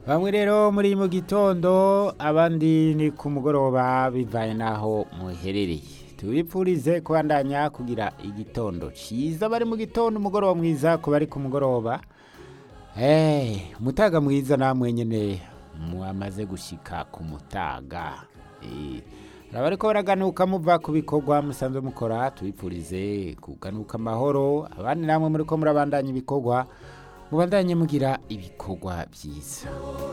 bamwe rero muri mu gitondo abandi ni ku mugoroba bivanye n'aho muherereye tubipfurize kubandanya kugira igitondo cyiza bari mu gitondo umugoroba mwiza ku bari ku mugoroba hey, umutaga mwiza namwe nyine mwamaze gushika ku mutaga Eh, hari abariko baraganuka muva ku bikorwa musanzwe mukora tubipfurize kuganuka amahoro abandi namwe muriko murabandanya ibikorwa mubandanye mugira ibikorwa byiza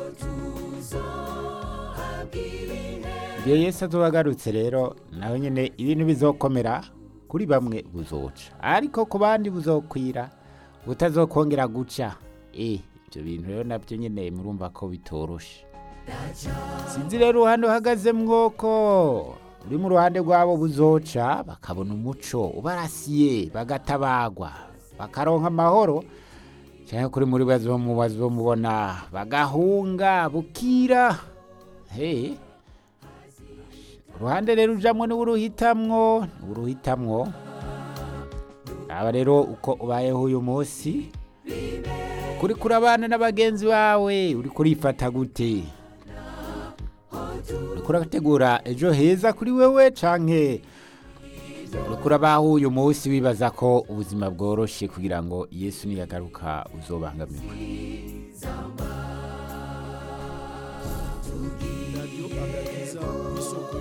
igihe yesu azoba agarutse rero nawe nyine ibintu bizokomera kuri bamwe buzoca ariko ku bandi buzokwira butazokongera guca eh ibyo bintu rero nabyo nyine murumva ko bitoroshe sinzi rero uruhande uhagazemwo ko uri mu ruhande rwabo buzoca bakabona umuco ubarasiye bagatabagwa bakaronka amahoro cyangwa kuri muri bazomu bazomubona bagahunga bukira he uruhande rero ujamwo niwe uruhitamwo niwe uruhitamwo aba rero uko ubayeho uyu munsi kuri kurabana n'abagenzi bawe uri kurifata gute uri kurategura ejo heza kuri wewe canke uri kurabaho uyu munsi wibaza ko ubuzima bworoshe kugira ngo yesu niyagaruka uzobangamirwe radiyo agakiza isoko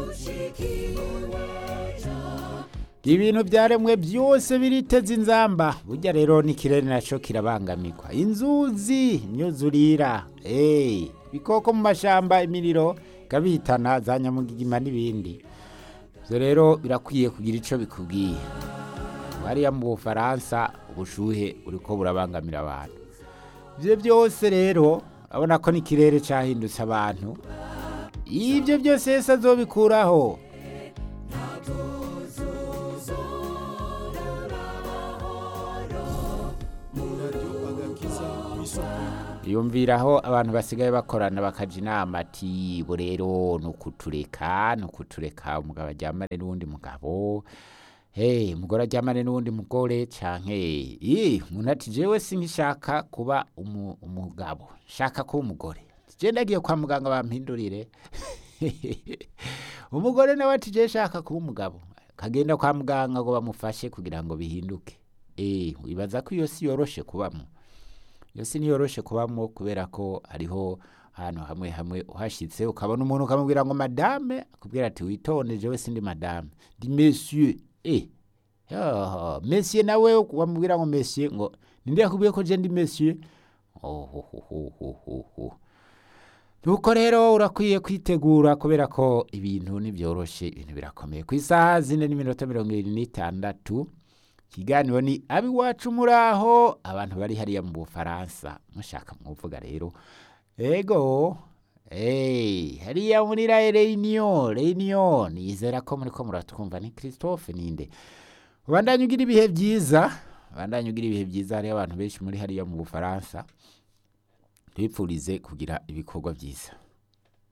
ibintu byaremwe byose biriteza inzamba burya rero n'ikirere nacyo kirabangamirwa inzuzi imyuzurira eee ibikoko mu mashyamba imiriro ikabihitana za nyamugigima n'ibindi ibyo rero birakwiye kugira icyo bikubwiye hariya mu bufaransa ubushuhe uriko burabangamira abantu ibyo byose rero urabona ko n'ikirere cyahindutse abantu ibyo byose yose azobikuraho radiyo agakiza isoko yumviraho abantu basigaye bakorana bakaja inama ati bo rero ni ukutureka ni ukutureka umugabo aryamane n'uwundi mugabo hey, umugore aryamane n'uwundi mugore canke ii umuntu ati jewe sinkishaka kuba umu, umugabo shaka kuba umugore je ndagiye kwa muganga bampindurire umugore nawe ati je shaka kuba umugabo kagenda kwa muganga ngo bamufashe kugira ngo bihinduke eh wibaza ko iyo si yoroshe kubamo iyo si ntiyoroshe kubamo kubera ko hariho ahantu hamwe hamwe uhashyitse ukabona umuntu ukamubwira ngo madame akubwira ati witonde jewe sindi madame ndi monsieur eh yoho monsieur nawe wamubwira ngo monsieur ngo ninde yakubwiye ko je ndi monsieur ohohohohoho nuko rero urakwiye kwitegura kubera ko ibintu ntibyoroshe ibintu birakomeye ku isaha zine n'iminota mirongo irindwi n'itandatu ikiganiro ni abiwacu muri aho abantu bari hariya mu bufaransa mushaka mwuvuga rero ego hey, hariya muri la reunion reunion nizera ko muri ko muratwumva ni christophe ninde ubandanye ugira ibihe byiza ubandanye ugira ibihe byiza hariyo abantu benshi muri hariya mu bufaransa tubipfurize kugira ibikorwa byiza